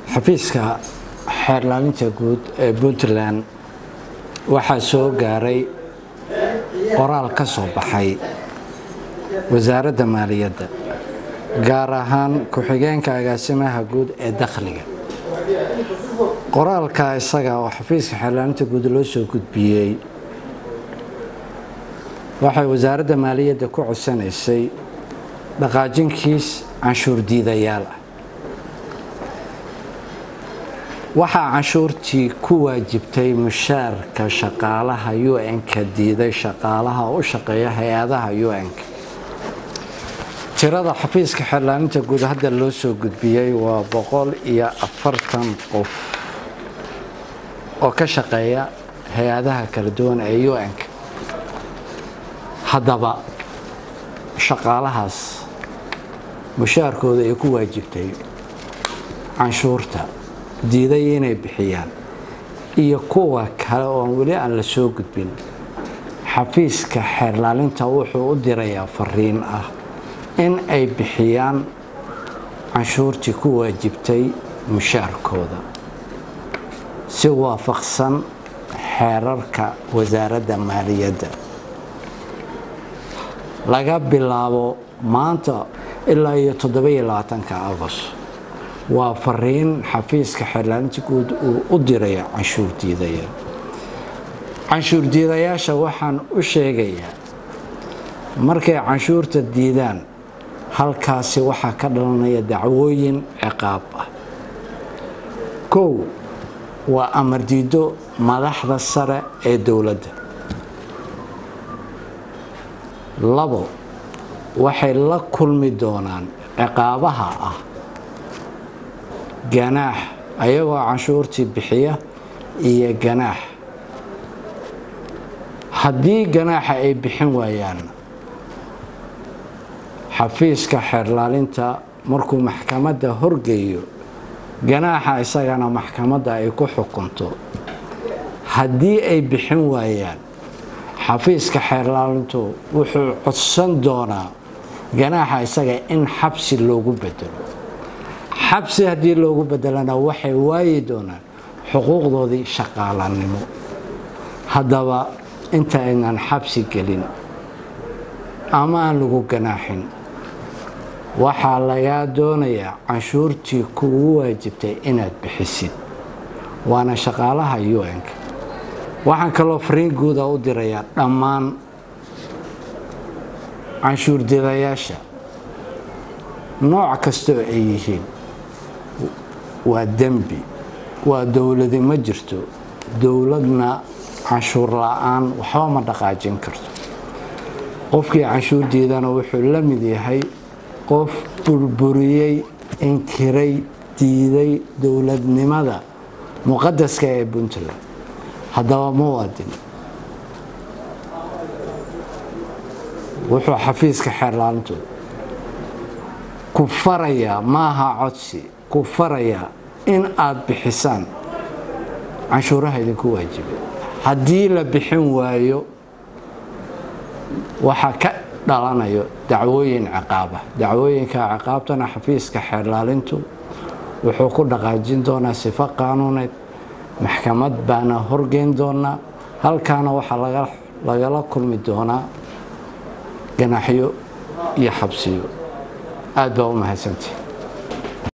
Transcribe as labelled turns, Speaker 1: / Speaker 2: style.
Speaker 1: xafiiska xeerlaalinta guud ee puntland waxaa soo gaaray qoraal ka soo baxay wasaaradda maaliyadda gaar ahaan ku-xigeenka agaasimaha guud ee dakhliga qoraalka isaga oo xafiiska xeerlaalinta guud loo soo gudbiyey waxay wasaaradda maaliyadda ku codsanaysay dhaqaajinkiis canshuur diidayaal ah waxaa canshuurtii ku waajibtay mushaarka shaqaalaha un-ka diiday shaqaalaha u shaqeeya hay-adaha un-ka tirada xafiiska xeerlaalinta guud hadda loo soo gudbiyey waa boqol iyo afartan qof oo ka shaqeeya hay-adaha kala duwan ee un-ka haddaba shaqaalahaas mushaarkooda ay ku waajibtay canshuurta diiday inay bixiyaan iyo kuwa kale oon weli aan la soo gudbin xafiiska xeerlaalinta wuxuu u dirayaa fariin ah in ay bixiyaan canshuurtii ku waajibtay mushaarkooda si waafaqsan xeerarka wasaaradda maaliyadda laga bilaabo maanta ilaa iyo toddobiyo labaatanka agost waa fariin xafiiska xeerlaalinta guud uu u diraya canshuur diidaya canshuur diidayaasha waxaan u sheegayaa markay canshuurta diidaan halkaasi waxaa ka dhalanaya dacwooyin ciqaab ah kow waa amar diido madaxda sare ee dowladda labo waxay la kulmi doonaan ciqaabaha ah ganaax ayagoo canshuurtii bixiya iyo ganaax haddii ganaaxa ay bixin waayaan xafiiska xeerlaalinta markuu maxkamadda horgeeyo ganaaxa isagana maxkamadda ay ku xukunto haddii ay bixin waayaan xafiiska xeerlaalintu wuxuu codsan doonaa ganaaxa isaga in xabsi loogu bedelo xabsi haddii loogu bedelana waxay waayi doonaan xuquuqdoodii shaqaalanimo haddaba inta aynan xabsi gelin ama aan lagu ganaaxin waxaa lagaa doonayaa canshuurtii kugu waajibtay inaad bixisid waana shaqaalaha un-ka waxaan kaloo fariin guuda u dirayaa dhammaan canshuur didayaasha nooc kasta oo ay yihiin waa dembi waa dowladi ma jirto dowladna canshuur la-aan waxba ma dhaqaajin karto qofkii canshuur diidana wuxuu la mid yahay qof burburiyey inkiray diiday dowladnimada muqadaska ee puntland haddaba muwaadin wuxuu xafiiska xeerlaalintu ku farayaa maaha codsi ku farayaa in aad bixisaan canshuuraha idinku waajibay haddii la bixin waayo waxaa ka dhalanayo dacwooyin ciqaabah dacwooyinka ciqaabtana xafiiska xeerlaalintu wuxuu ku dhaqaajin doonaa sifo qaanuuneed maxkamad baana horgeyn doonaa halkaana waxaa lagala kulmi doonaa ganaaxyo iyo xabsiyo aad baa u mahadsantii